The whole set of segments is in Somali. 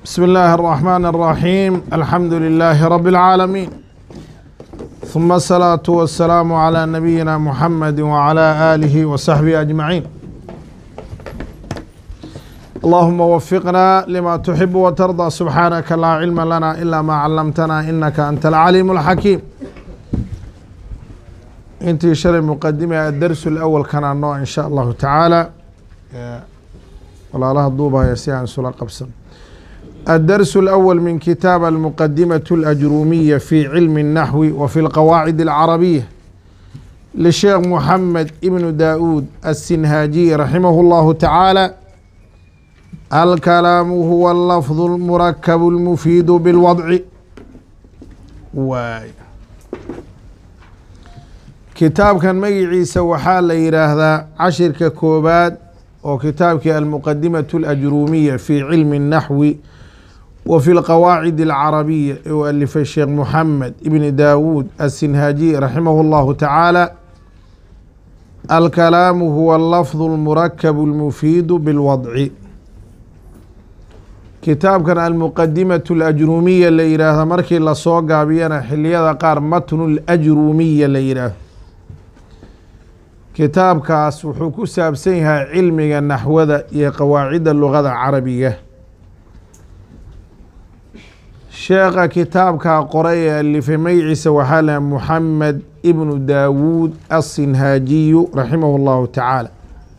بسم الله الرحمن الرحيم الحمد لله رب العالمين ثم الصلاة والسلام على نبينا محمد وعلى آله وصحبه أجمعين اللهم وفقنا لما تحب وترضى سبحانك لا علم لنا إلا ما علمتنا إنك أنت العليم الحكيم انتي شرع مقدمة الدرس الأول كان النوع إن شاء الله تعالى ولا لها الضوبة يسيان سلا قبسا الدرس الأول من كتاب المقدمة الأجرومية في علم النحو وفي القواعد العربية للشيخ محمد ابن داود السنهاجي رحمه الله تعالى الكلام هو اللفظ المركب المفيد بالوضع واي kitaabkan magaciisa waxaa la yidhaahdaa cashirka koobaad oo kitaabkii almuqadimatu alajruumiya fi cilmi الnaxwi wa fi lqawaacid alcarabiya ee uu alifay sheekh muxamed ibni daawuud asinhaajiy raximahu اllahu tacaala alkalaamu huwa alafظu اlmurakabu اlmufiidu bilwadci kitaabkan almuqadimatu alajruumiya la yidhaahda markii lasoo gaabiyana xiliyada qaar matnu lajruumiya la yidhaahdo kitaabkaas wuxuu ku saabsan yahay cilmiga naxwada iyo qawaacidda lugada carabiga sheekha kitaabkaa qoray ee alifay magaciisa waxaa laha muxamed ibnu daawuud asinhaajiyu raximah اllahu tacaala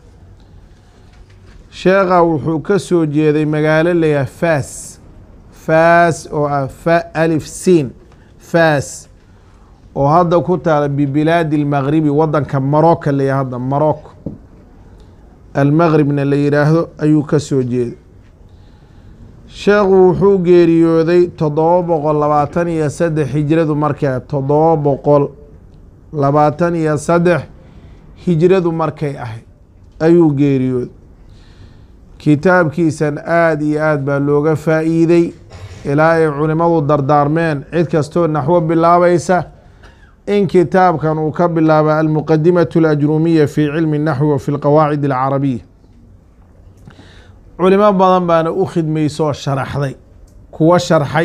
sheekha wuxuu ka soo jeeday magaalo layaha faas faas oo ah fa alif siin faas oo hadda ku taala bibilaadi اlmagribi wadanka maroka la hadda marocco almagribna la yidhaahdo ayuu ka soo jeeday sheekhu wuxuu geeriyooday toddoba boqol labaatan iyo saddex hijradu markay toddoba boqol labaatan iyo saddex hijradu markay ahayd ayuu geeriyooday kitaabkiisan aada iyo aad baa looga faa'iiday ilaa ay culimmadu dardaarmeen cid kastoo naxwo bilaabaysa in kitaabkan uu ka bilaaba almuqadimatu alajruumiya fi cilmi اnaxwi wa fi lqawaacid alcarabiya culimo badan baana u khidmaysoo sharaxday kuwa sharxay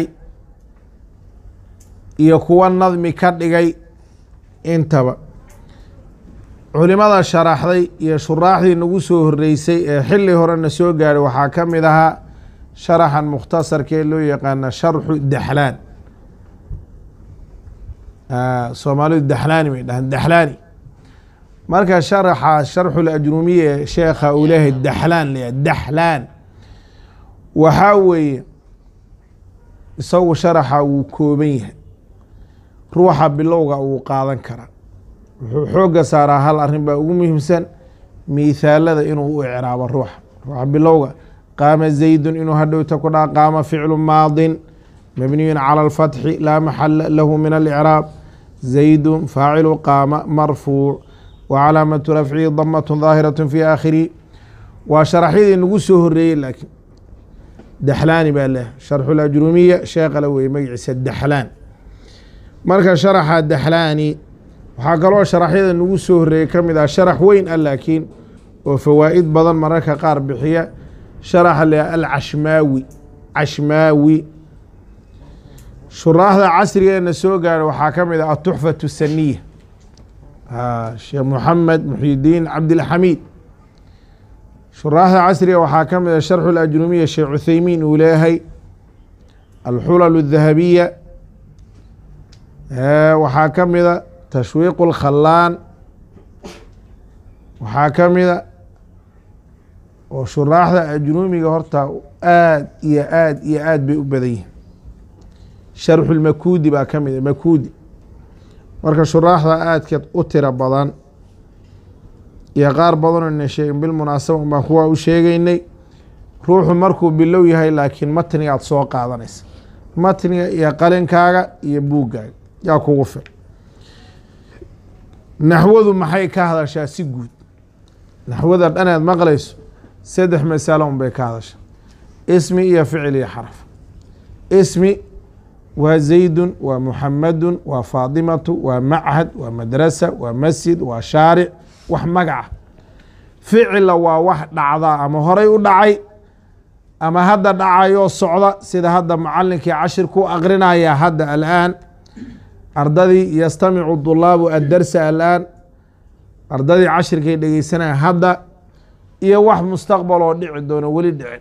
iyo kuwa nadmi ka dhigay intaba culimada sharaxday iyo shuraaxdii nagu soo horeysay ee xili horena soo gaadhay waxaa ka mid ahaa sharaxan mukhtasarka ee loo yaqaana sharxu daxlaan soomaalidu daxlaani bay dhahaan daxlaani marka sharaxa sharxu lajrumiya ee sheekha uu leeyahay daxlaan laya daxlaan waxaa weeye isagu sharaxa wuu kooban yahay ruuxa bilowga wuu qaadan karaa wuxuu xooga saaraa hal arrin baa ugu muhiimsan miithaalada inuu u icraabo ruuxa ruuxa bilowga qaama zaydun inuu hadhowta ku dhaha qaama ficlu maadin mabniyun calى اlfatxi laa maxala lahu min alicraab zaydu faacilu qaama marfuuc wa calaamatu rafcihi damat daahiraة fi aakhirihi waa sharaxyadii nagu soo horeeyey laakiin daxlaani baa leh sharxu lajrumiya sheekala weye magaciisa daxlaan marka sharaxa daxlaani waxaa kaloo sharaxyada nagu soo horeeyey ka mid ah sharax weyn ah laakiin oo fawaa'id badan mararka qaar bixiya sharaxa le alcashmaawi cashmaawi shuraaxda casrigeena soo gaara waxaa ka mid ah atuxfatu saniya sheekh moxamed muxyidiin cabdilxamiid shuraaxda casriga waxaa ka mid ah sharxu lajrumiya sheekh cutheymiin uu leeyahay alxulal اdahabiya waxaa ka mida tashwiiq اlkhalaan waxaa ka mida oo shuraaxda ajrumiga horta aad iyo aad iyo aad bay u badan yihin sharxu lmakuudi baa ka mid makuudi marka shuraaxda aadkeed u tiro badan iyo qaar badanoo na sheegin bilmunaasaba baan kuwaa u sheegeynay ruuxu markuu bilow yahay laakiin matnigaad soo qaadanaysa matniga iyo qalinkaaga iyo buuggaaga yaa kugu fil naxwadu maxay ka hadashaa si guud naxwada dhaneed maqlayso saddex masalo un bay ka hadashaa ismi iyo ficil iyo xaraf ismi waa zaydun waa muxamadun waa faadimatu waa machad waa madrasa waa masjid waa shaaric wax magaca ficila waa wax dhacdaa ama horay u dhacay ama hadda dhacayoo socda sida hadda macalinkii cashir ku aqrinaya hadda alaan ardadii yastamicu dulaabu addarsa alaan ardadii cashirkay dhegeysanaya hadda iyo wax mustaqbal oo dhici doono weli dhicin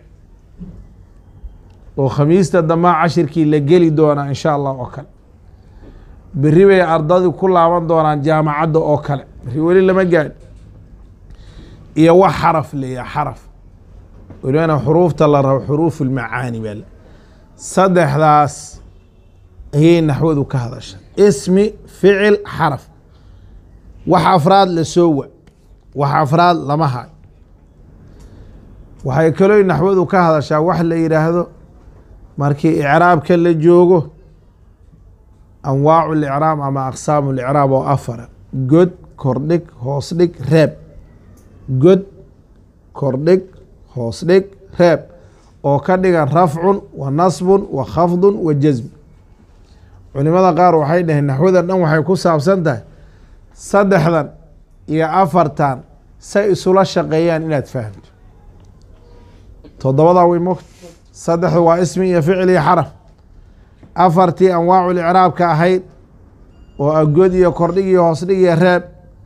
oo khamiista damaa cashirkii la geli doonaa insha allah oo kale beri bay ardadii ku laaban doonaan jaamacadda oo kale beri weli lama gaadhi iyo wax xaraf leeyaha xaraf welibana xuruufta la rabo xuruufu lmacaani baa le saddexdaas ayay naxwadu ka hadasha ismi ficil xaraf wax afraad la soo wa wax afraad lama hayo waxay kaloo naxwadu ka hadashaa wax la yidhaahdo markii icraabka la joogo anwaacu licraab ama aqsaamu licraab oo afara god kordhig hoos dhig reeb god kordhig hoos dhig reeb oo ka dhigan rafcun wa nasbun wa khafdun wa jasm culimada qaar waxay dhaheen naxwada dhan waxay ku saabsan tahay saddexdan iyo afartan say isula shaqeeyaan inaad fahamto toddobadaa way mogta saddexdu waa ismi iyo ficil iyo xaraf afartii anwaacul icraabka ahayd oo agod iyo kordhig iyo hoosdhig iyo reeb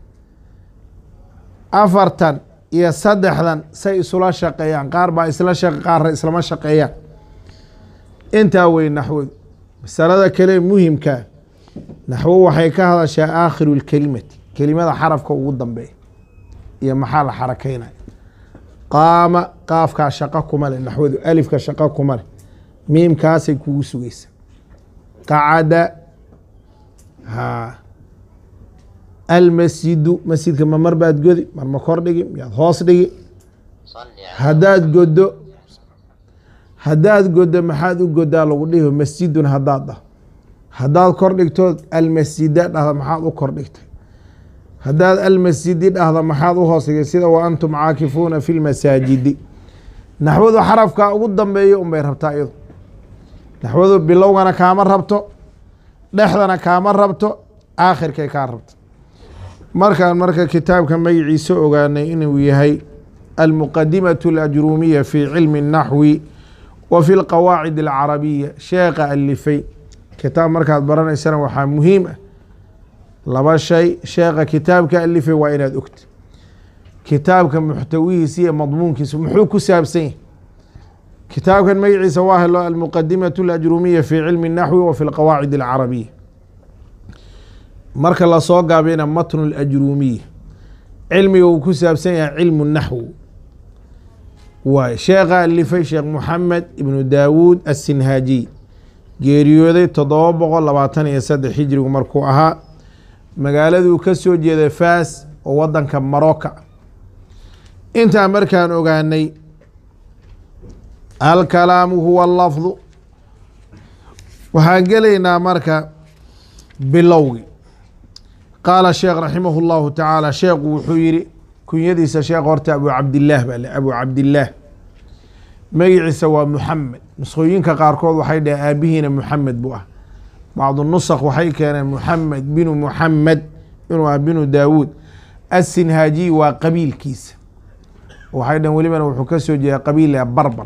afartan iyo saddexdan say isula shaqeeyaan qaar baa isla shaq qaarna islama shaqeeyaan intaa wey naxwadu masalada kale muhimkaa naxwo waxay ka hadashaa aakhiru lkelimati kelimada xarafka ugu dambeeya iyo maxaa la xarakeynaya qaama qaafkaa shaqo kuma leh naxwadu alifka shaqo kuma leh miimkaasay kugu sugeysa qacada ha almasjidu masjidka ma mar baad godi mar ma kor dhigi miyaad hoos dhigi haddaad godo haddaad godo maxaad u godaa lagu dhihi masjidun haddaad dhah haddaad kor dhigtood almasjida dhahda maxaad u kor dhigtay haddaad almasjidi dhahda maxaad u hoos dhigay sida wa antum caakifuuna fi lmasaajidi naxwadu xarafka ugu dambeeyo unbay rabtaa iyadu naxwadu bilowgana kaama rabto dhexdana kaama rabto aakhirkay kaa rabto markaan marka kitaabka magaciisa ogaanay inuu yahay almuqadimaة اlajruumiya fi cilmi الnaxwi wa fi اlqawaacid اlcarabiya sheekha alifay kitaab markaad baranaysana waxaa muhiim ah laba shay sheekha kitaabka alifay waa inaad ogta kitaabka muxtawihiisa iyo madmuunkiisa muxuu ku saabsan yahay kitaabkan magaciisa waa helo almuqadimaة اlajruumiya fi cilmi الnaxwi wa fi اlqawaacid اlcarabiya marka lasoo gaabina matnu اlajruumiya cilmiga uu ku saabsan yahay cilmu naxw waay sheekha alifay sheekh moxamed ibnu daawuud asinhaajiy geeriyooday toddoba boqol labaatan iyo saddex hijrigu markuu ahaa magaaladuu ka soo jeeday faas oo wadanka maroka intaa markaan ogaanay alkalaamu huwa lafdu waxaan gelaynaa marka bilowgi qaala sheekh raximah اllahu tacaala sheekhu wuxuu yihi kunyadiisa sheekh horta abu cabdilaah baa le abu cabdilaah magiciisa waa muxamed nuskhooyinka qaarkood waxay dhaheen aabihiina muxamed buu ah bacdu nusakh waxay keeneen muxamed binu muxamed inuu ah binu daawuud asinhaajiy waa qabiilkiisa waxay dhaheen welibana wuxuu ka soo jeeda qabiila barbar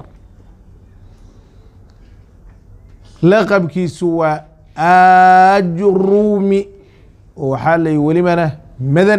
laqabkiisu waa ajuruumi oo waxaa layi welibana madan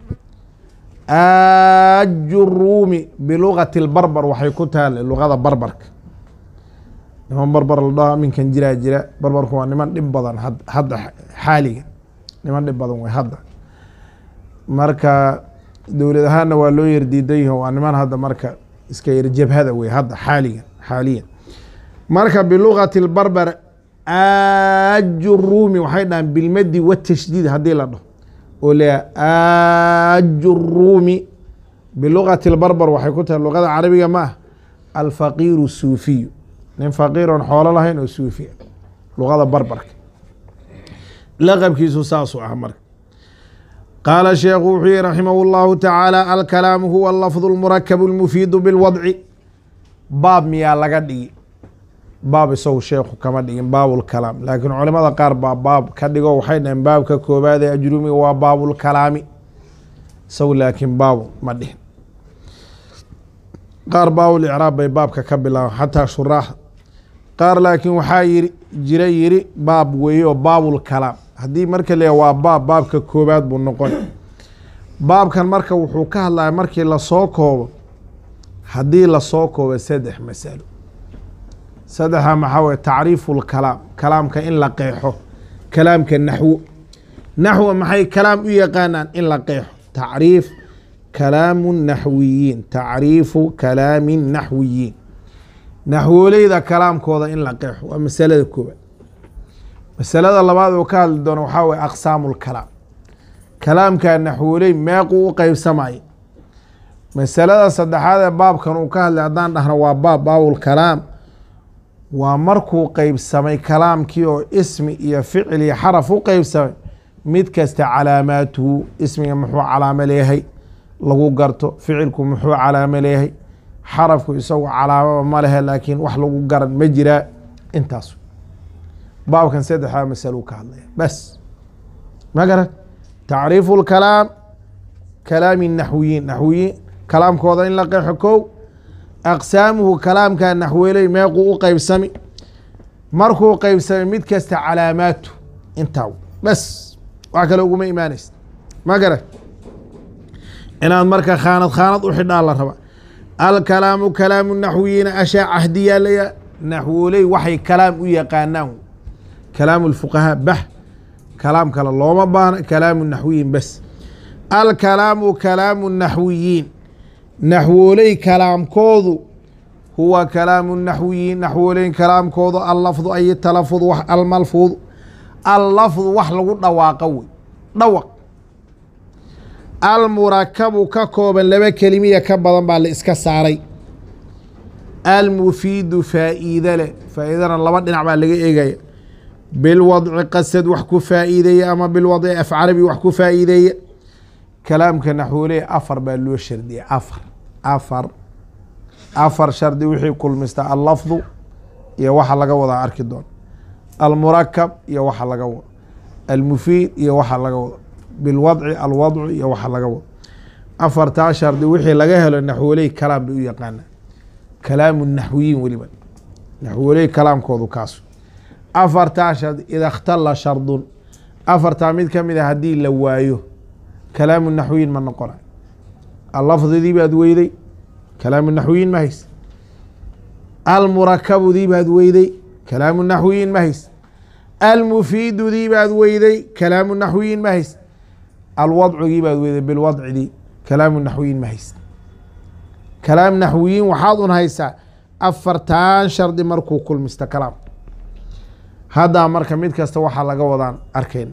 ajuruumi bilugati lbarbar waxay ku taala luqada barbarka niman barbar la dhaho minkan jiraa jira barbarku waa niman dhib badan hadda xaaliga niman dhib badan way hadda marka dowlad ahaanna waa loo yardiidan yaho waa niman hadda marka iska yar jabhada wey hadda xaaligan xaaliyan marka bilugati lbarbar ajuruumi waxay dhahaan bilmadi watashdiid haddii la dhaho oo lea ajuruumi bilugati lbarbar waxay ku tahay luqada carabiga ma ah alfaqiiru suufiyu nin faqiiroon xoolo lahayn oo suufi ah luqada barbarka laqabkiisu saasuu ah marka qaala sheekhu wuxuu yihi raximah اllahu tacaala alkalaamu huwa lafdu lmurakabu lmufiidu bilwadci baab miyaa laga dhigi baab isagu sheekhu kama dhigin baabulkalaam laakiin culimada qaar baa baab ka dhigo waxay dhaheen baabka koobaad ee ajrumiga waa baabulkalaami isagu laakiin baabu ma dhihin qaar baawul icraab bay baabka ka bilaabaan xataa shuraaxa qaar laakiin waxaa yiri jira yiri baab weeye oo baabul kalaam haddii marka le waa baab baabka koobaad buu noqon baabkan marka wuxuu ka hadlaya markii lasoo koobo haddii lasoo koobo saddex masalo saddexa maxaa weye tacriifu lkalaam kalaamka in la qeexo kalaamka naxwo naxwo maxay kalaam u yaqaanaan in la qeexo tacriif kalaamu naxwiyiin tacriifu kalaami naxwiyiin naxwooleyda kalaamkooda in la qeexo waa masalada koobaad masalada labaad oo ka hadli doono waxaa weye aqsaamu lkalaam kalaamka naxwooley meequu u qeybsamaya masalada saddexaad ee baabkan uu ka hadlay haddaan dhahno waa baab baabul kalaam waa markuu qeybsamay kalaamkii oo ismi iyo ficil iyo xaraf u qeybsamay mid kasta calaamaatuhu ismiga muxuu calaamo leeyahay lagu garto ficilku muxuu calaamo leeyahay xarafku isagu calaamaba ma lehe laakiin wax lagu garan ma jiraa intaas baabkan saddexdaa masalo ka hadlaya bas ma garan tacriifu lkalaam kalaami naxwiyiin naxwiyiin kalaamkooda in la qeexo kow aqsaamuhu kalaamka naxweeley meequu u qeybsami markuu qeybsamay mid kasta calaamaatu intaa bas wax kale uguma imaanaysa ma garan inaad marka khaanad khaanad u xidhaa la raba alkalaamu kalaamu naxwiyiina ashaa cahdiyaa laya naxwooley waxay kalaam u yaqaanaan kalaamu lfuqahaa bah kalaam kale looma baahna kalaamu naxwiyiin bas alkalaamu kalaamu naxwiyiin naxwooley kalaamkoodu huwa kalaamu naxwiyiin naxwooley kalaamkoodu allafdu ay talafud almalfuud allafdu wax lagu dhawaaqo wey dhawaq almurakabu ka kooban laba kelimiya ka badan baa la iska saaray almufiidu faa'iide leh faa'iidana laba dhinac baa laga eegaya bilwadci qasad wax ku faa'iideeya ama bilwadci af carabi wax ku faa'iideeya kalaamka naxwooley afar baa loo shardiyay afar afar afar shardi wixii kulmista allafdu iyo waxa laga wadaa arki doon almurakab iyo waxa laga wado almufiid iyo waxa laga wado bilwadci alwadcu iyo waxa laga wado afartaa shardi wixii laga helo naxwooley kalaam bay u yaqaanaa kalaamu naxwiyiin weliba naxwooley kalaamkoodu kaas afartaa shardi ida ikhtala shardun afartaa mid ka mid a haddii la waayo kalaamu naxwiyiin ma noqona allafdidii baad weyday kalaamu naxwiyiin ma hays almurakabudii baad weyday kalaamu naxwiyiin ma hays almufiidudii baad weyday kalaamu naxwiyiin ma hays alwadcigii baad weyday bilwadcidii kalaamu naxwiyiin ma hays kalaam naxwiyiin waxaad un haysaa afartan shardi markuu kulmista kalaam haddaa marka mid kasta waxaa laga wadaan arkayn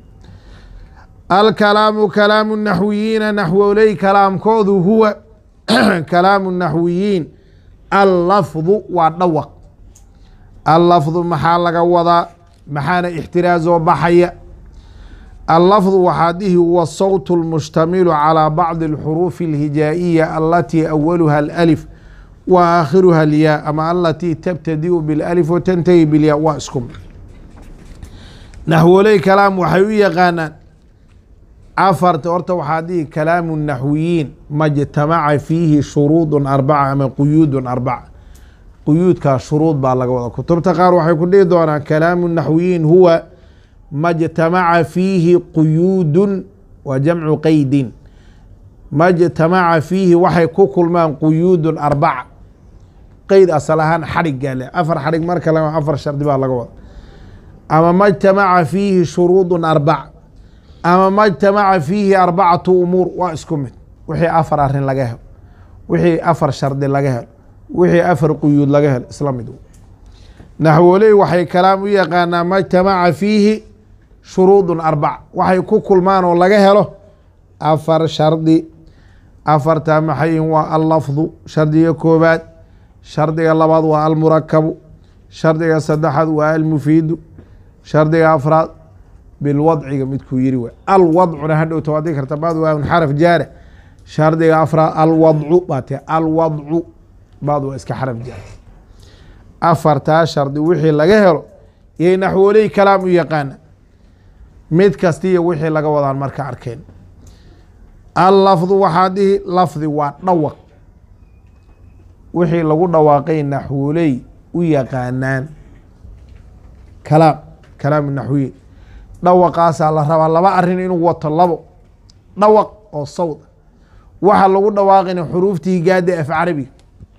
alkalaamu kalaamu naxwiyiina naxwoley kalaamkoodu huwa kalaamu naxwiyiin allafdu waa dhawaq allafdu maxaa laga wadaa maxaana ixtiraazoo baxaya allafdu waxaa dhihi huwa sawt اlmushtamilu calى bacdi اlxuruufi اlhijaa'iya alatii awaluha alأlif wa aakhiruha alyaa ama alatii tabtadiu biاlalif watantahi bilyaa waa isku naxwoley kalaam waxay u yaqaanaan afarta horta waxaa dhihi kalaamu naxwiyiin majtamaca fiihi shuruud arbaca ama quyuud arbaca quyuudkaa shuruud baa laga wada kutubta qaar waxay ku dhihi doonaan kalaamu naxwiyiin huwa majtamaca fiihi quyuudun wa jamcu qeydin majtamaca fiihi waxay ku kulmaan quyuudun arbaca qeyd asal ahaan xadhiggaa le afar xadhig marka la afar shardi baa laga wada ama majtamaca fiihi shuruudun arbaca ama majtamaca fiihi arbacatu umuur waa isku mid wixii afar arin laga helo wixii afar shardi laga helo wixii afar quyuud laga helo isla mid naxwoley waxay kalaam u yaqaanaa majtamaca fiihi shuruudun arbaca waxay ku kulmaan oo laga helo afar shardi afartaa maxayin waa allafdu shardiga koobaad shardiga labaad waa almurakabu shardiga saddexaad waa almufiidu shardiga afraad bilwadciga midkuu yiri w alwadcuna hadhowta waad dhigi karta bad waa xaraf jaare shardiga afraad alwadcu baa te alwadcu bad waa iska xaraf jaare afartaa shardi wixii laga helo yay naxwooley kalaam u yaqaana mid kastiiyo wixii laga wadaan marka arkeen allafdu waxaa dhihi lafdi waa dhawaq wixii lagu dhawaaqay naxwoley u yaqaanaan kalaam kalaam naxwiye dhawaqaasaa la rabaa laba arin inuu wato labo dhawaq oo sawd waxa lagu dhawaaqina xuruuftii gaada af carabiga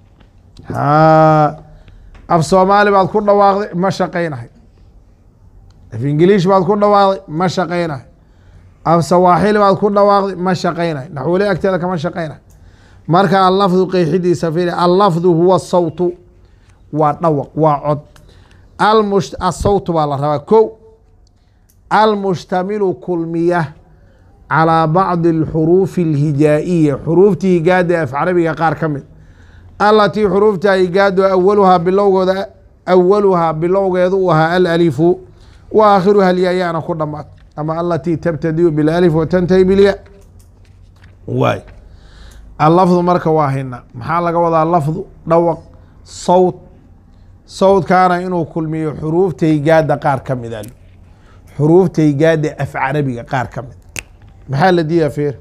ha af soomaali baad ku dhawaaqday ma shaqaynahay af ingiliish baad ku dhawaaqday ma shaqaynahay af sawaaxili baad ku dhawaaqday ma shaqaynahay naxwole agteeda kama shaqaynahay marka allafdu qeyxidiisa fiiri allafdu huwa sawtu waa dhawaq waa cod almush asawtu baa la rabaa ko almushtamilu kulmiya calىa bacdi اlxuruufi اlhijaa'iya xuruuftii higaada af carabiga qaar ka mid alatii xuruufta higaado awaluhaa bilowgooda awaluhaa bilowgeedu u ahaa alalifu wa aakhiruha alyayaana ku dhamaad ama alatii tabtadiu bilalif watantahi bilya waay allafdu marka waa hayna maxaa laga wadaa lafdu dhawaq sawt sawdkaana inuu kulmiyo xuruufta higaada qaar ka mid a xuruufta higaada af carabiga qaar ka mid maxaa la diidaa feer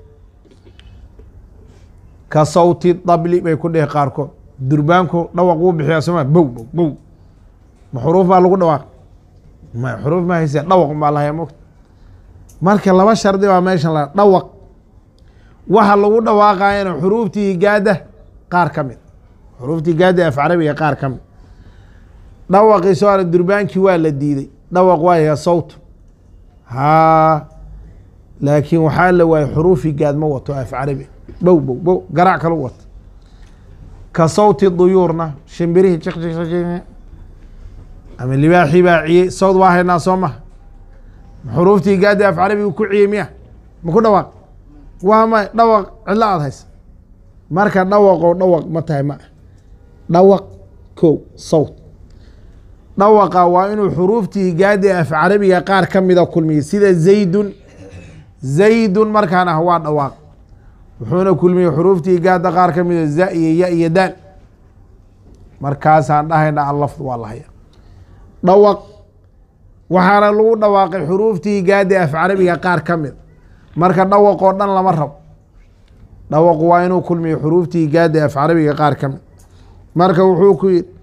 ka sawti dabli bay ku dhehi qaarkood durbaanku dhawaq wuu bixiyaa soma bow bow bow ma xuruuf baa lagu dhawaaq ma xuruuf ma hayse dhawaq baa lahaya mogta marka laba shardi baa meeshan la dhawaq waxa lagu dhawaaqayana xuruuftii higaada qaar ka mid xuruuftii higaada af carabiga qaar ka mid dhawaqii soo ara durbaankii waa la diiday dhawaq waaya sawt haa laakiin waxaa la waayay xuruufi gaad ma wato af carabi bow bow bow garaac kalu wato ka sawti duyuurna shimbirihii jiq jiq jiq ama libaaxii baa ciyey sawd waa haynaa soo maha xuruuftii gaadi af carabigu ku ciyey miya ma ku dhawaaq waa may dhawaq cidlo aad haysa marka dhawaqoo dhawaq ma tahay ma ah dhawaq kow sawt dhawaqa waa inuu xuruuftii gaadi af carabiga qaar ka mida kulmiyey sida zaydun zaydun markaan ah waa dhawaaq wuxuuna kulmiyey xuruuftii gaada qaar ka mida za iyo ya iyo daal markaasaan dhahayna allafd waa lahaya dhawaq waxaana lagu dhawaaqay xuruuftii gaadi af carabiga qaar ka mid marka dhawaqoo dhan lama rabo dhawaqu waa inuu kulmiyo xuruuftii gaadi af carabiga qaar ka mid marka wuxuu ku yidhi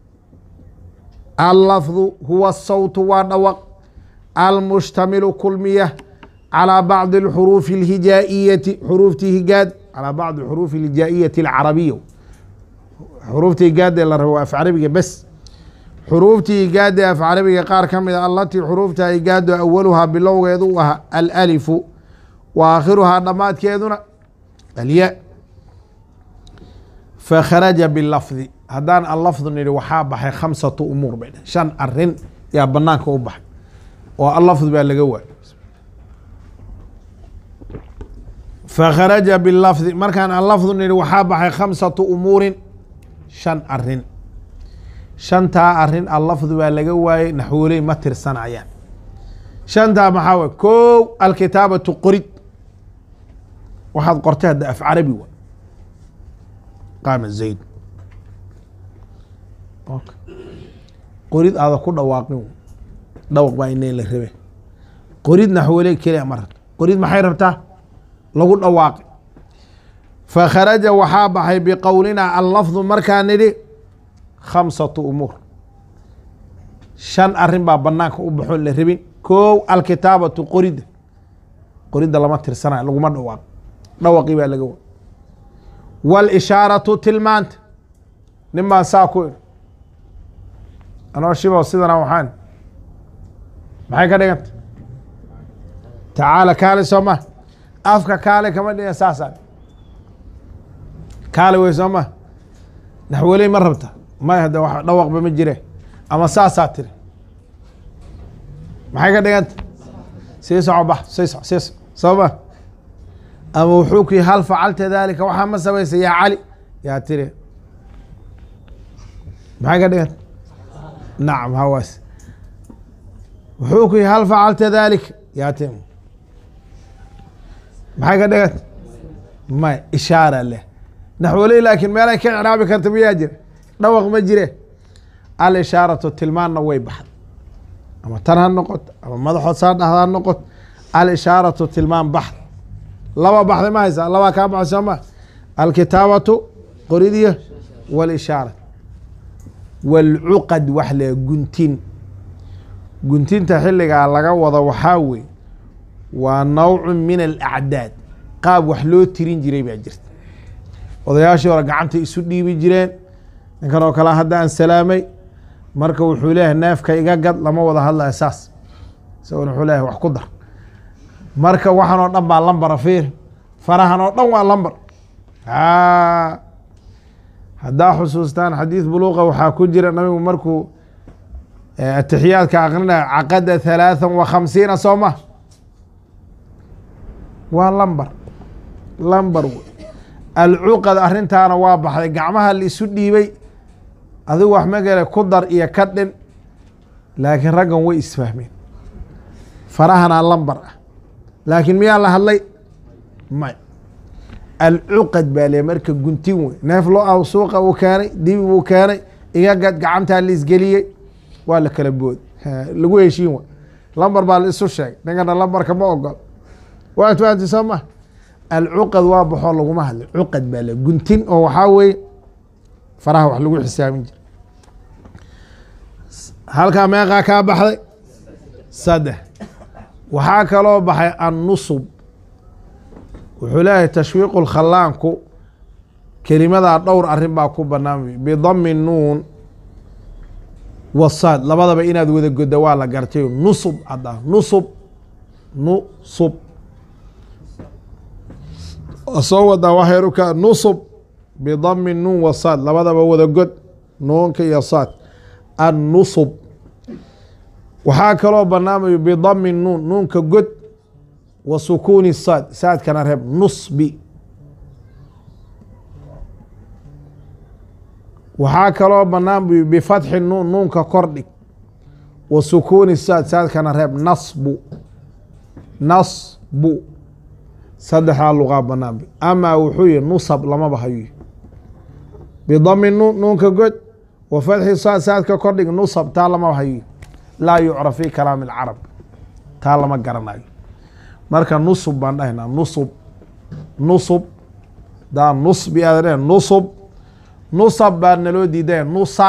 allafdu huwa sawtu waa dhawaq almushtamilu kulmiya calىa bacdi اxuruufi اlhijaa'iyati xuruuftii higaad calىa bacdi xuruufi اlhijaa'iyati اlcarabiya xuruuftii higaada la rabo af carabiga bes xuruuftii higaada af carabiga qaar ka mida allatii xuruufta higaado awaluhaa bilowgeedu u ahaa alalifu wa aakhiruhaa dhammaadkeeduna alya fakharaja bilafdi haddaan allafdu nidhi waxaa baxay khamsatu umuur bay dheh shan arin yaa banaanka u baxay oo allafdu baa laga waayay fakharaja bilafdi markaan allafdu nidhi waxaa baxay khamsatu umuurin shan arin shantaa arin allafdu baa laga waayey naxwooley ma tirsanayaan shantaa maxaa way kow alkitaabatu qorid waxaad qortay hadda af carabi wa qaama zayd qorid aada ku dhawaaqin dhawaq baa inay la rabe qorid naxwooley keliya ma rabto qorid maxay rabtaa lagu dhawaaqi fakharaja waxaa baxay biqowlinaa allafdu markaa nidhi khamsatu umuur shan arin baa banaanka u baxoon la rabin kow alkitaabatu qoridda qoridda lama tirsanayo laguma dhawaaqo dhawaqii baa laga wa walishaaratu tilmaanta nin baan saa ku iri anoo shibo sidana waxaan maxay ka dhiganta tacaala kaale soo ma afka kaale kama dhigan saasaan kaale wey soo ma naxweley ma rabta may hadda wax dhawaqba ma jire ama saasaa tiri maxay ka dhiganta sii soco bax sii soco sii soco soo ma ama wuxuu ku yihi hal facalta daalika waxaa ma samaysa yaa cali yaa tiri maxay ka dhiganta nacam hawaas wuxuu ku yihi hal facalta daalika yaa tiri maxay ka dhiganta may ishaara leh naxwoley laakiin meelay ka icraabi karta miyaa jira dhawaq ma jire alishaaratu tilmaanna way baxda ama tan ha noqoto ama madaxood saa dhahda ha noqoto alishaaratu tilmaan baxda laba baxday ma haysaa labaa kaa baxay soo ma alkitaabatu qoridiyo walishaara waalcuqad wax le guntin guntinta xilligaa laga wado waxaa wey waa nawcu min alacdaad qaab wax loo tirin jiray baa jirta odayaashii hore gacanta isu dhiibi jireen ninkan oo kale hadda aan salaamay marka wuxuu leeyahay neefka iga gad lama wada hadlaya saas isagona wuxuu leeyahay wax ku dar marka waxan oo dhan baa lambara fiir farahan oo dhan waa lambar haddaa xusuustaan xadiid buluuqa waxaa ku jira nabigu markuu atixiyaadka aqrinaya caqada halaathan wa khamsiina soo ma waa lambar lambar wey alcuqad arrintaana waa baxday gacmaha la isu dhiibay adigu wax magale ku dar iyo ka dhin laakiin raggan way isfahmeen farahanaa lambar ah laakiin miyaa la hadlay may alcuqad baa le marka guntin wey neef lo aw suuqa uu keenay dibi buu keenay iga gad gacantaa la isgeliyey waa la kala bood lagu heshiin wa lambar baa la isu sheegay ninkana lambarka ma ogol waad fahanti soo ma alcuqad waa baxoo laguma hadlay cuqad baa le guntin oo waxaa weeye faraha wax lagu xisaabin jira halkaa meeqaa kaa baxday saddex waxaa kaloo baxay annusub wuxuu leeyahay tashwiiqu lkhallaanku kelimadaa dhowr arrin baa ku banaan bidami nuun wasaad labadaba inaad wada godda waa la gartay nusub hadda nusub nusub soo wadaa waxyruka nusub bidami nuun wasaad labadaba wada god nuunka iyo saad annusub waxaa kaloo banaamayo bidami nuun nuunka god wa sukuuni saad saadkana reeb nusbi waxaa kaloo banaan bu bifatxi nuun nuunka kordhig wa sukuuni saad saadkana reeb nasbu nasbu saddexdaa luqaa banaan b amaa wuxuu yihi nusab lamaba hayo bidami nuun nuunka god wa fatxi saad saadka kordhig nusab taa lamaba hayo laa yucraf fi kalaami alcarab taa lama garanayo marka nusub baan dhahaynaa nusub nusub daa nusbi aad dheh nusub nusab baa naloo diidaya nusa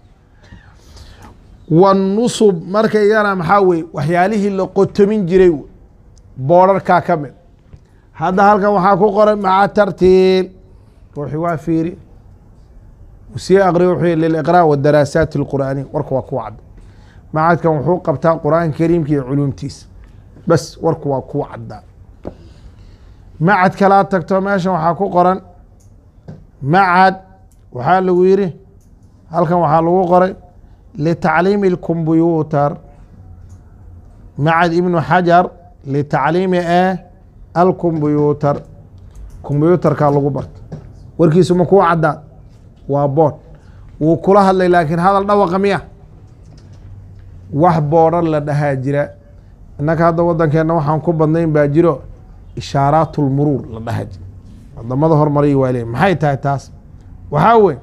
wanusub marka iyana maxaa weye waxyaalihii la qotomin jiray boorarkaa ka mid hadda halkan waxaa ku qoran maca tartiil ruuxi waa fiiri sii aqriyo wuxuu yihi liliqraa wadaraasaat alqur'aaniya warka waa kuwa cadda macadkan wuxuu qabtaa qur-aanka kariimka iyo culuumtiisa bas warku waa kuwa caddaa macad kalaa tagto meeshan waxaa ku qoran macad waxaa lagu yidhi halkan waxaa lagu qoray litacliimi اlkombuyuutar macad ibnu xajar litacliimi e alkombuyuutar kombuyuutarkaa lagu barta warkiisu ma kuwa caddaa waa bood wuu kula hadlay laakiin hadal dhawaqa miya wax boodhan la dhahaa jira innaka hadda waddankeenna waxaan ku badnayn baa jiro ishaaraat lmuruur la dhaha jira wadamada hormaraya waa leey maxay tahay taas waxaa wey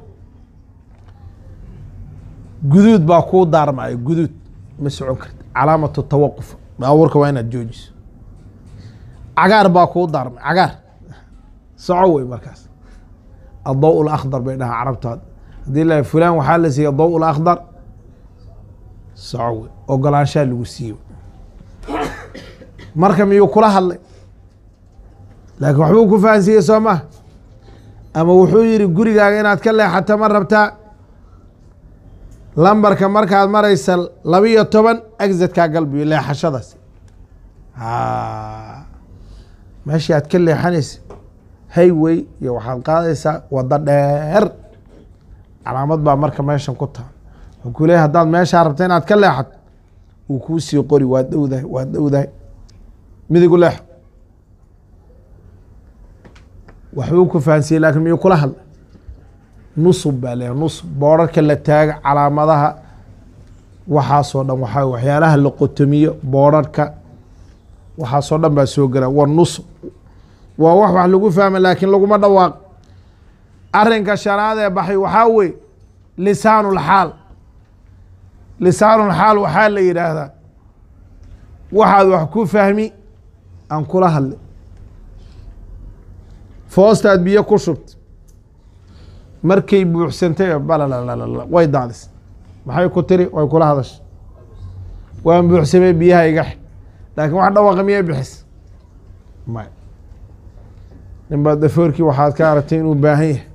guduud baa kuu daarmaayo guduud ma socon karti calaamatu tawaquf baabuurka waa inaad joojiso cagaar baa kuu daarmay cagaar soco wey markaas addaw lakhdar bay dhahaa carabtaad haddii la fulaan waxaa la siiya daw lakhdar soco wey ogolaanshaa lagu siiyo marka miyuu kula hadlay laakiin waxbuu ku fahansiiyey soo maha ama wuxuu yihi gurigaaga inaad ka leexato ma rabtaa lambarka markaad maraysa labiyo toban exitkaa galbiyo leexashadaas meeshii aad ka leexanaysa hayway iyo waxaad qaadaysaa waddo dheer calaamad baa marka meeshan ku taal wuxuu ku leeyahy haddaad meeshaa rabta inaad ka leexato wuu kuu sii qori waad dhowdahay waad dhowdahay midigu leexo waxbuu ku fahansiyey laakin miyuu kula hadlay nusub baa leeyahay nusub boorarka la taaga calaamadaha waxaasoo dhan waxaa waxyaalaha la qotomiyo boorarka waxaasoo dhan baa soo gela wa nusub waa wax wax lagu fahma laakiin laguma dhawaaq arinka shanaad ee baxay waxaa wey lisaanulxaal lisaanulxaal waxaa la yidhaahdaa waxaad wax ku fahmi aan kula hadlay foostaad biyo ku shubta markay buuxsantay balalala way daadis maxay ku tiri way kula hadashay waan buuxsamay biyaha iga xi laakiin wax dhawaqa miyay bixis may nin baad dafoorkii waxaad ka aragtay inuu baahan yahay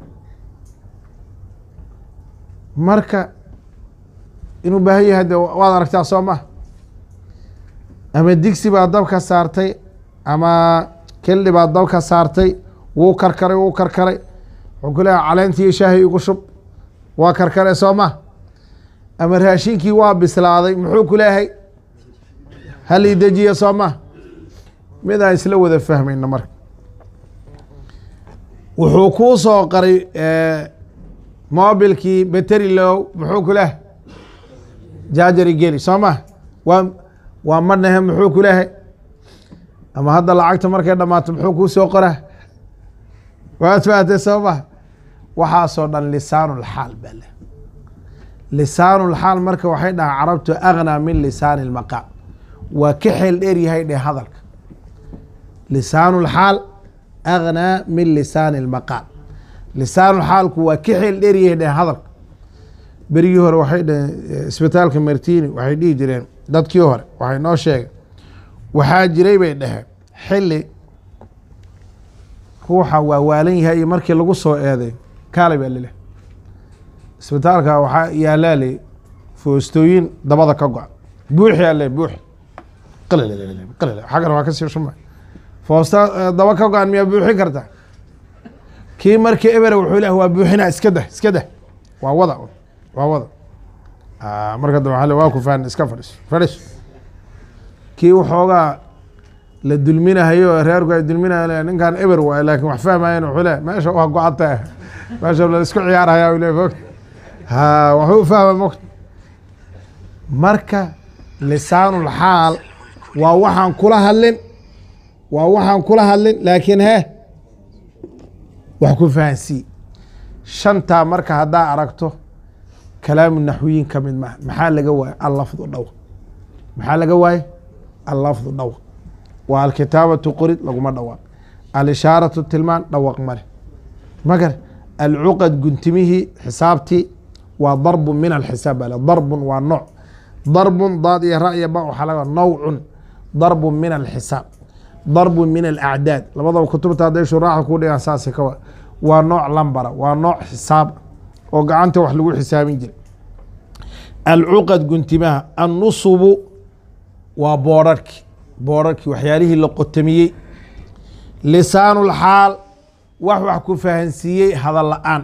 marka inuu baahan yahay de waad aragtaa soo ma ama digsi baad dabka saartay ama keldhi baad dabka saartay wuu karkaray wuu karkaray wuxuu ku leeyahay caleentii shaahi igu shub waa karkare soo ma ama raashinkii waa bislaaday muxuu ku leeyahay hal ii dejiya soo ma mid aan isla wada fahmayna marka wuxuu kuu soo qaray mobilkii bateri low muxuu ku leehay jaajari geli soo ma waa waa madnahe muxuu ku leehay ama hadda lacagta markay dhammaato muxuu kuu soo qoraa waad fahatay soo ma waxaasoo dhan lisaanulxaal baa leh lisaanulxaal marka waxay dhahaa carabtu agnaa min lisaani lmaqaal waa ka xeel dheer yahay dheh hadalka lisaanulxaal agnaa min lisaani lmaqaal lisaanulxaalku waa ka xeel dheer yahay dheh hadalka berigii hore waxay dhaheen isbitaalka martini waxay dhihi jireen dadkii hore waxay noo sheegeen waxaa jiray bay dhaheen xili ruuxa waa waalan yahay iyo markii lagu soo eeday kaalay baa lileh isbitaalka waxaa yaalaalay foostooyin dabada ka go-a buuxi ale buuxi xaggan waa kasii shuma foosta daba ka go-an miyaa buuxin karta kii markii ebere wuxuu leh waa buuxina iska dah iska dah waa wada waa wada marka dambe waa waa ku faan iska fadhiso fadhiso kii waxoogaa la dulminahayo reerku ay dulminahayo ninkan eber waay laakin wax fahmayan wuxuu le meesha waa go-ata meesha la isku ciyaarhaya u le mogt ha waxuu fahma mogt marka lisaanulxaal waa waxaan kula hadlin waa waxaan kula hadlin laakiin he wax ku fahansii shantaa marka haddaa aragto kalaamu naxwiyin ka mid maha maxaa laga waaye allafdu dhawq maxaa laga waaye allafdu dhawq waa alkitaabatu qorid laguma dhawaaq alishaaratu tilmaan dhawaq male magar alcuqad guntimihii xisaabtii waa darbun min alxisaab bale darbun waa nooc darbun daad iyo ra iyo ba waxaa laga nawcun darbun min alxisaab darbun min alacdaad labadaba kutubta hadday shuraaxa ku dhigaan saasi ka waa nooc lambara waa nooc xisaab oo gacanta wax lagu xisaabin jiray alcuqad guntimaha annusubu waa boorarki boorarkii waxyaalihii la qotamiyey lisaanulxaal wax wax ku fahansiiyey hadal la-aan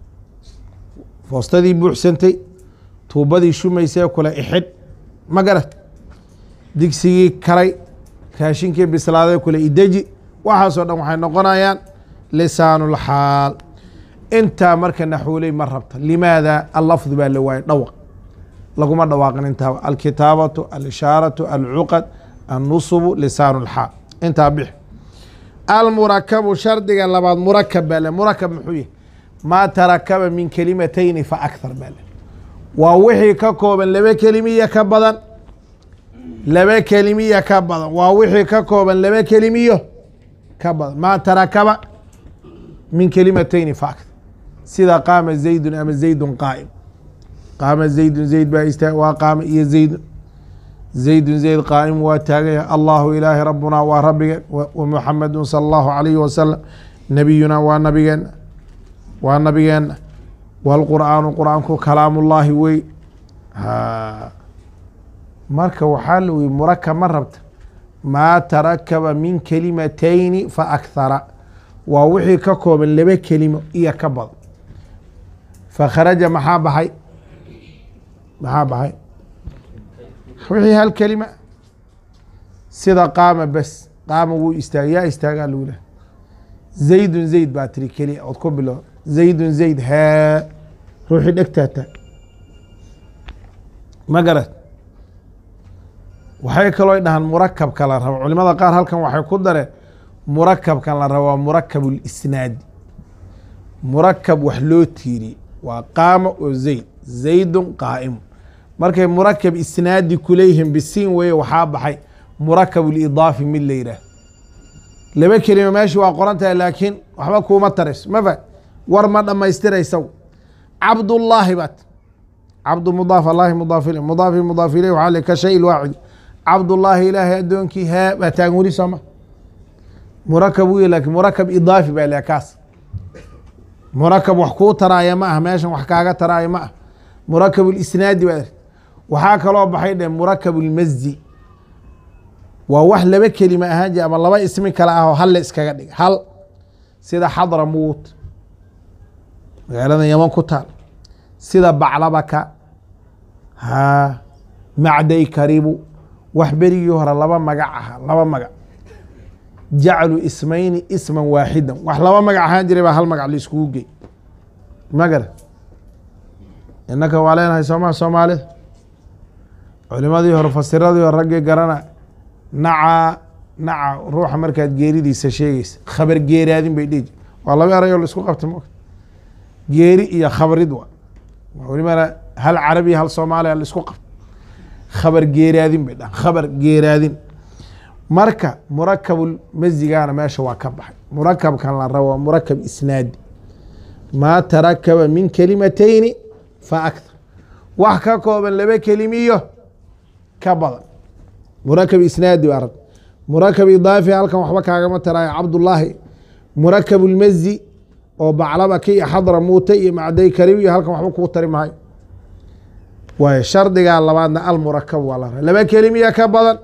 foostadii buuxsantay tuubadii shumaysee kule ixidh ma garat digsigii karay raashinkii bislaaday kule ideji waxaasoo dhan waxay noqonayaan lisaanulxaal intaa marka naxwoley ma rabta limaada allafdu baa la waayay dhawaq laguma dhawaaqin intaa alkitaabatu alishaaratu alcuqad annusubu lisaan lxaal intaa bix almurakabu shardiga labaad murakab baa le murakab muxuu yahy maa tarakaba min kelimatayni fa akhar baa le waa wixii ka kooban laba kelimiya ka badan laba kelimiya ka badan waa wixii ka kooban laba kelimiyo ka badan maa tarakaba min kelimatayni fa akhar sida qaama zaydun ama zaydun qaa'im qaama zaydun zayd baa istaag waa qaama iyo zaydun zaydun zayd qaa'im waa taagan yahay allahu ilaahi rabbunaa waa rabbigeen wa muxamedun sala allahu alayhi wasalam nabiyunaa waa nabigeenna waa nabigeenna waalqur'aanu qur'aanku kalaamullaahi wey marka waxaa la weyy murakab ma rabta maa tarakaba min kelimatayni fa akhara waa wixii ka kooban laba kelimo iyo ka badan fakharaja maxaa baxay maxaa baxay wixii hal kelima sida qaama bes qaama wuu istaag yaa istaagaa lagu leh zaydun zayd baa tiri keliya ood ku bilo zaydun zayd hee ruuxii dhegtaata ma garad waxay kaloo dhahaan murakabka la rabo culimada qaar halkan waxay ku dareen murakabkan la rabo waa murakab lisnaadi murakab wax loo tiiriyey waa qaama oo zayd zaydun qaa'imu markay murakab isnaadi kuleeyihiin bisiin weye waxaa baxay murakab lidaafi mid la yidhaah laba kelima meeshii waa qoran tahay laakiin waxba kuuma tarayso ma fa war ma dhammaystiraysaw cabdullaahi baad cabdu mudaaf allahi mudaaf ilay mudaaf mudaaf ilay waxaa le ka shay ilwaacid cabdullaahi ilaahay addoonkii haa baa taagan weli sooma murakab u lakin murakab idaafi baa le kaas murakab wax kuu taraaya ma ah meeshan wax kaaga taraaya ma ah murakab lisnaadi baa waxaa kaloo baxay dhe murakab lmasdi waa wax laba kelima ahaan jir ama laba ismi kale ah oo hal la iskaga dhig hal sida xadra muut magaalada yaman ku taal sida baclabaka ha macday karibu wax berigii hore laba magac aha laba magac jaclu ismayni isman waaxidan wax laba magac ahaan jiray baa hal magac la iskugu gey magara innaka waa leenahay sooma soomaalida culimadii hore fasiradii hore raggii garana naca naca ruuxa markaad geeridiisa sheegeysa khabar geeraadin bay dhihi waa laba erayoo la isku qabta mo geeri iyo khabrid wa welibana hal carabiya hal soomaaliya la isku qabta khabar geeraadin bay dhahan khabar geeraadin marka murakabul masigana meesha waa ka baxay murakabkan la rabo waa murakab isnaadi maa tarakaba min kelimatayni fa akthar wax ka kooban laba kelimiyo ka badan murakab isnaadi baa rab murakab idaafi halkan waxba kaagama taraayo cabdullaahi murakab lmazi oo baclaba ka iyo xadra muuta iyo macday karib iyo halkan waxba kuu tari maayo waayo shardigaa labaadna almurakab waa la laba kelimiya ka badan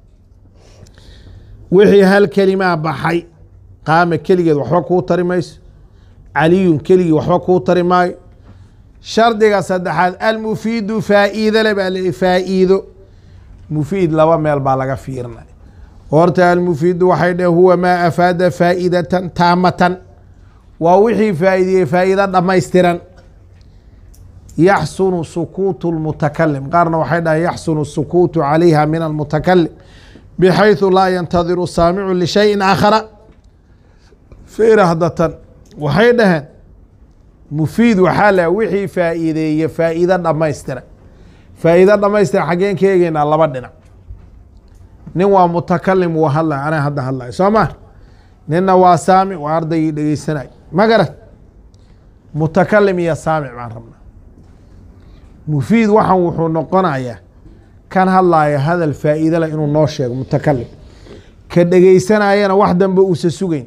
wixii hal kelimaa baxay qaama keligeed waxba kuu tari mayso caliyun keligii waxba kuu tari maayo shardiga saddexaad almufiidu faa'iido le baa le faa'iido mufiid laba meel baa laga fiirinay horta almufiidu waxay dheh huwa maa afaada faa'idatan taamatan waa wixii faa'iidiyey faa'iido dhammaystiran yaxsunu sukuutu lmutakalim qaarna waxay dhahay yaxsunu sukuutu calayha min almutakalim bxayثu laa yantadiru saamicu lishayin aakhara firahdatan waxay dhaheen mufiid waxaa la wixii faa'iideeye faa'iido dhammaystira faa'iido dhammaystira xaggeen ka eegeynaa laba dhinac nin waa mutakalim wuu hadlay anaa hadda hadlay soo ma ninna waa saamic waa ardaygii dhegeysanay ma garat mutakalim iyo saamic baan rabnaa mufiid waxan wuxuu noqonayaa kan hadlaaya hadal faa'iide leh inuu noo sheego mutakalim ka dhegeysanayana wax dambe uusa sugeyn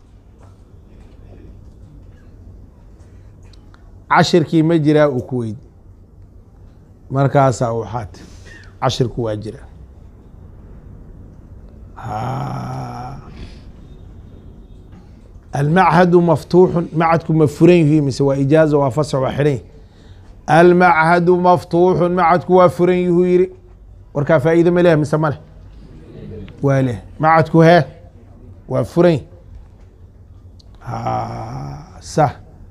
cashirkii ma jiraa uu ku weydi markaasaa waxaat cashirku waa jira almachadu maftuuxun macadku ma furan yihi mise waa ijaaza waa fasax waa xidhan almachadu maftuuxun macadku waa furan yuhuu yiri warkaa faa'iide ma leh mise ma leh waa leh macadku hee waa furan sa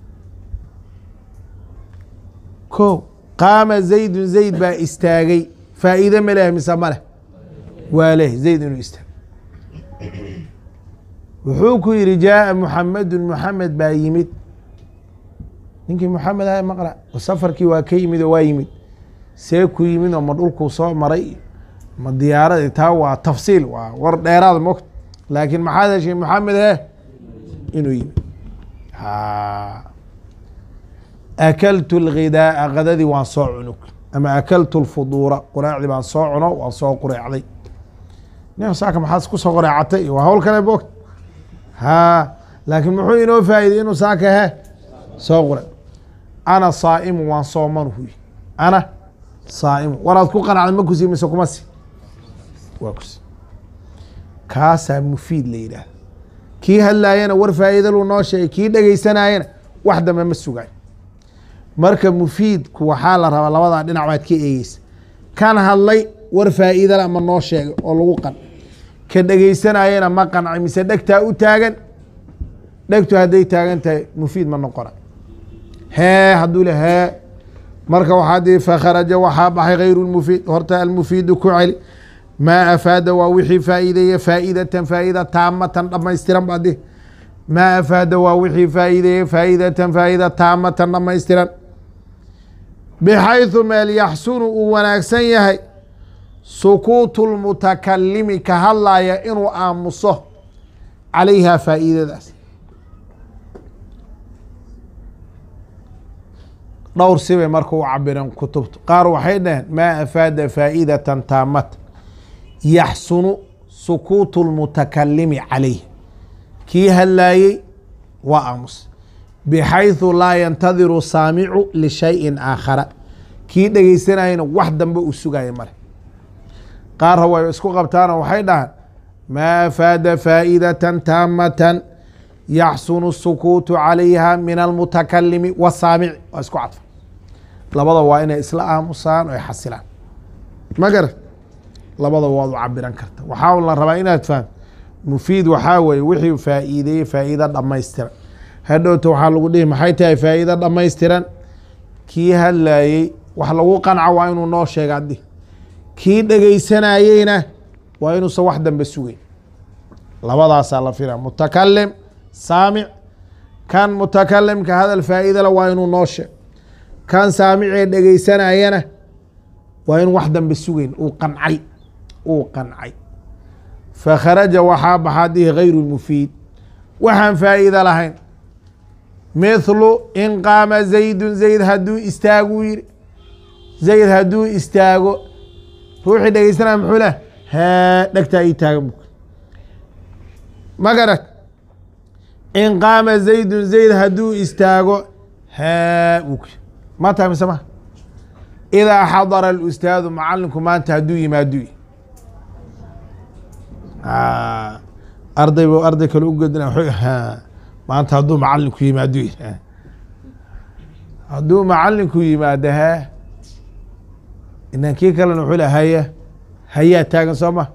ko qaama zaydun zayd baa istaagay faa'iide ma leh mise ma leh waa leh zayd inuu istaagay wuxuu ku yihi jaaa muxamedun muxamed baa yimid ninkii muxamed aha maqra safarkii waa ka yimid oo waa yimid see ku yimid oo ma dhulkuu soo maray ma diyaaradii taa waa tafsiil waa war dheeraad mogt laakiin maxaad heshay muxamed he inuu yimid akaltu lghidaaa kadadii waan soo cunug ama akaltu lfuduura qureecdii baan soo cuno waan soo qureecday nin saaka maxaad ku soo qureecatay waa hawl kale mogt ha laakiin muxuu inoo faa'iday inuu saaka he soo qure ana saa'imu waan sooman huy ana saa'imu waraad ku qanacday ma kusi mise kuma si waa kusi kaasaa mufiid la yidhaahda kii hadlaayana war faa'iida luu noo sheegay kii dhegeysanayana wax dambe ma sugaay marka mufiidku waxaa la rabaa labadaa dhinac baad ka eegeysa kan hadlay war faa'iidala ma noo sheegay oo lagu qan ka dhegeysanayana ma qancay mise dhegtaa u taagan dhegtu hadday taagan tahay mufiid ma noqona hee hadduu le hee marka waxaa dii fakharaja waxaa baxay hayru lmufiid horta almufiidu ku celi maa afaada waa wixii faa'iideeye faa'idatan faa'ida taamatan dhammaystiran baa di maa afaada waa wixii faa'iideeye faa'idatan faa'ida taamatan dhammaystiran bxayثu meel yaxsunu uu wanaagsan yahay sukuutu lmutakalimi ka hadlaya inuu aamuso calayha faa'iidadaas dhowr sibay marka u cabireen kutubtu qaar waxay dhaheen maa afaada faa'idatan taamata yaxsunu sukuutu lmutakalimi calayh kii hadlaayey waa aamus bixayثu laa yantadiru saamicu lishayin aakhara kii dhegeysanayana wax dambe uu sugaya male qaarra way isku qabtaanoo waxay dhahaan maa afaada faa'idatan taamatan yaxsunu sukuutu calayha min almutakalimi wasaamici waa isku cadfa labada waa inay isla aamusaan oo ay xasilaan ma garan labada waad u cabiran karta waxaa la rabaa inaad fahamto mufiid waxaa weeye wixii faa'iideeyey faa'iido dhammaystiran hadhowta waxaa lagu dhihi maxay tahay faa'iido dhammaystiran kii hadlaayey wax lagu qanca waa inuu noo sheega addi kii dhegeysanayeyna waa inuusan wax dambe sugeyn labadaasaa la filaa mutakalim saamic kan mutakalimka hadal faa'iidala waa inuu noo sheego kan saamicee dhegeysanayana waa in wax dambe sugeyn uu qancay uu qancay fakharaja waxaa baxaa dihi gayru mufiid waxaan faa'iido lahayn mithlu in qaama zaydun zayd hadduu istaaguu yiri zayd hadduu istaago ruuxii dhegeysanaya muxuu leh haa dhegtaa ii taagan buk ma garad in qaama zaydun zayd hadduu istaago haa buk ma tahay mise ma idaa xadara alustaadu macalinku maanta hadduu yimaadu arday bu arday kale u gedina ha maanta hadduu macalinku yimaadu hadduu macalinku yimaado haa inan kii kalena wuxuu le haya hayaa taagan soo ma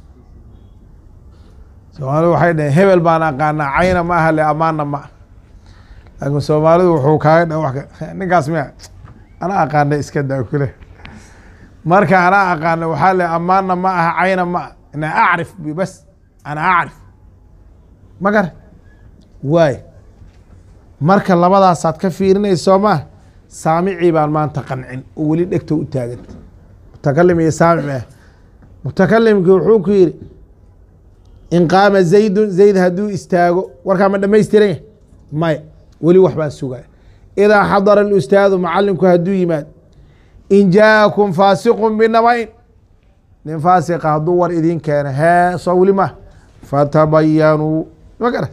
soomaalidu waxay dhaheen hebel baan aqaanaa cayna ma aha le amaana ma ah laakiin soomaalidu wuxuu kaaga dha wa ninkaas miya ana aqaana iska daa kule marka ana aqaana waxaa le amaana ma aha cayna ma ah ina acrif bi bas ana acrif ma gar waay marka labadaasaad ka fiirinaysa soo maa saamicii baan maanta qancin oo weli dhegta u taaganta mutakalim iyo saamic ah mutakalimkii wuxuu ku yidhi in qaama zaydun zayd hadduu istaago warkaa ma dhamaystiran yahy maya weli wax baan sugaya idaa xadara alustaadu macalinku hadduu yimaado in jaa'akum faasiqun binaba-in nin faasiqa hadduu war idin keeno hee soo weli ma fatabayanuu ma gara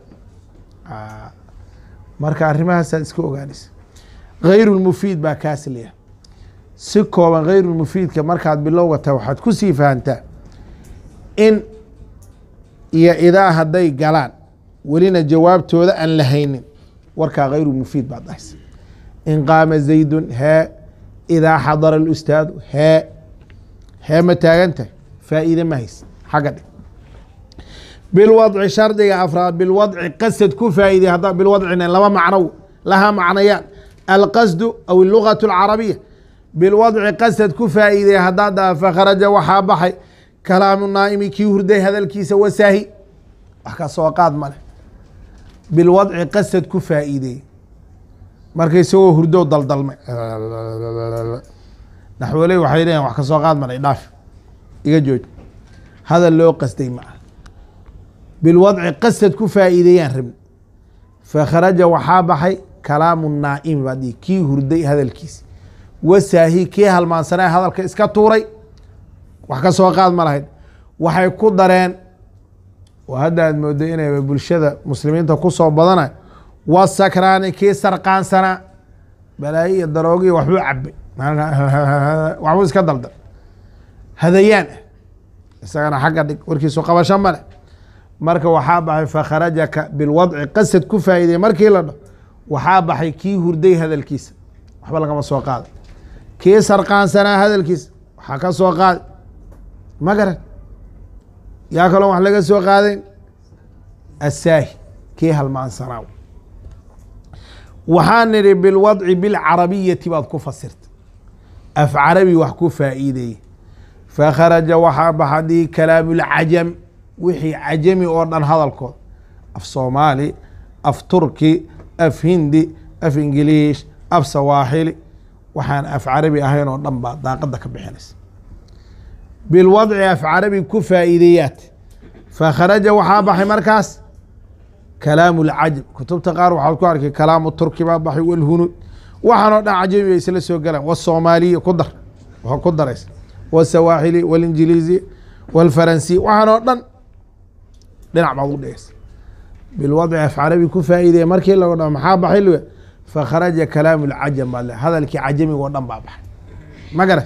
marka arrimahaasaad iska ogaanaysa gayru lmufiid baa kaas leeyahay si kooban gayru lmufiidka markaad bilowga tahay waxaad ku sii fahantaa in iyo idaa hadday galaan welina jawaabtooda aan la haynin warkaa gayru mufiid baad dhahaysa in qaama zaydun hee idaa xadara alustaadu hee hee ma taagan tahay faa'iide ma haysa xagga dhig bilwadci shardiga afraad bilwadci qasad ku faa'iidey hadda bilwadcina laba macno lahaa macnayaan alqasdu aw ilugatu alcarabiya bilwadci qasad ku faa'iidey haddaa daa fakharaja waxaa baxay kalaamu naa'imi kii hurday hadalkiisa wasaahi wax ka soo qaad male bilwadci qasad ku faa'iidey marka isagoo hurdo daldalmay naxwoley waxay leeyihin wax ka soo qaad male dhaaf iga jooj hadal loo qasday ma ah bilwadci qasad ku faa'iideeyaan rabni fakharaja waxaa baxay kalaamu naa'imi baa dhihi kii hurday hadalkiisa wasaahi kii halmaansanaa hadalka iska tuuray wax ka soo qaad ma lahayd waxay ku dareen oo hadda aad moodo inay bulshada muslimiinta kusoo badana wasakraani kii sarqaansanaa balaayo iyo daroogiyo waxbuu cabay waxbuu iska daldal hadayaan ah isagana xagga dhig warkiisu qabasho male marka waxaa baxay fakharajaka bilwadci qasad ku faa'iidey markii la dho waxaa baxay kii hurday hadalkiisa waxba lagama soo qaaday kii sarqaansanaa hadalkiisa waxaa ka soo qaaday ma garan yaa kaloo wax laga soo qaadayn asaahi kii halmaansanaa waxaa nidhi bilwadci bilcarabiyati baad ku fasirta af carabi wax ku faa'iideeye fakharaja waxaa baxa dhihi kalaamulcajam wixii cajami oo dhan hadalkood af soomaali af turki af hindi af ingiliish af sawaaxili waxaan af carabi ahayn oo dhan baa daaqada ka bixinaysa bilwadci af carabi ku faa'iideeyaat fakharaja waxaa baxay markaas kalaamu lcajam kutubta qaar waxaad ku arkay kalaamu turki baa baxay walhunud waxaanoo dhan cajami bay isla soo galaan wasoomaaliya ku dar waa ku daraysa wasawaaxili walinjiliisi walfaransi waxaanoo dhan dhinac baad u dhigaysa bilwadci af carabi ku faa'iideye markii lago dha maxaa baxay lu fakharaja kalaamu lcajam baa le hadalkii cajamiga oo dhan baa baxay ma gara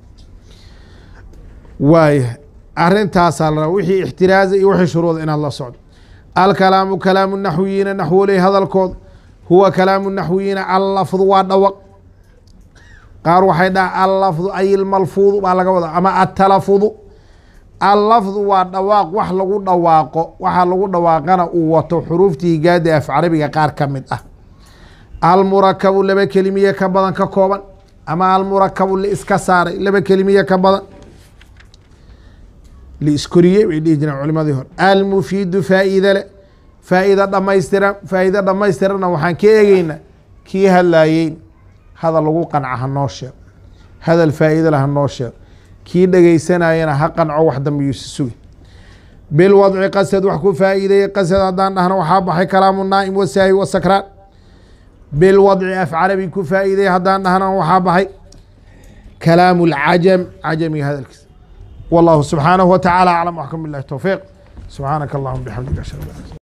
waaya arintaasaa la rabaa wixii ixtiraaza iyo wixii shuruuda inaad la socdo alkalaamu kalaamu naxwiyiina naxwoley hadalkooda huwa kalaamu naxwiyiina allafdu waa dhawaq qaar waxay dhaha allafdu ay ilmalfuudu baa laga wadaa ama atalafudu allafdu waa dhawaaq wax lagu dhawaaqo waxa lagu dhawaaqana uu wato xuruuftii gaada af carabiga qaar ka mid ah almurakabu laba kelimiye ka badan ka kooban ama almurakabu liiska saaray laba kelimiye ka badan liiskoriyey bay dhihi jireen culimadii hore almufiidu faa'iide le faa'iida dhamaystiran faa'iide dhammaystirana waxaan ka eegeynaa kii hadlayeyn hadal lagu qanca ha noo sheego hadal faa'iide le ha noo sheego kii dhegaysanayana ha qanco wax dambe yuusa sugi bilwadci qasad wax ku faa'iideeyey qasad haddaan dhahna waxaa baxay kalaamu naa'im wasaahi wasakraan bilwadci af carabi ku faa'iideeyey haddaan dhahna waxaa baxay kalaamu lcajam cajamiga hadalkiisa والله سبحانه وتعالى أعلم وحكم بالله التوفيق سبحانك اللهم بحمدك أشهد أن لا إله إلا أنت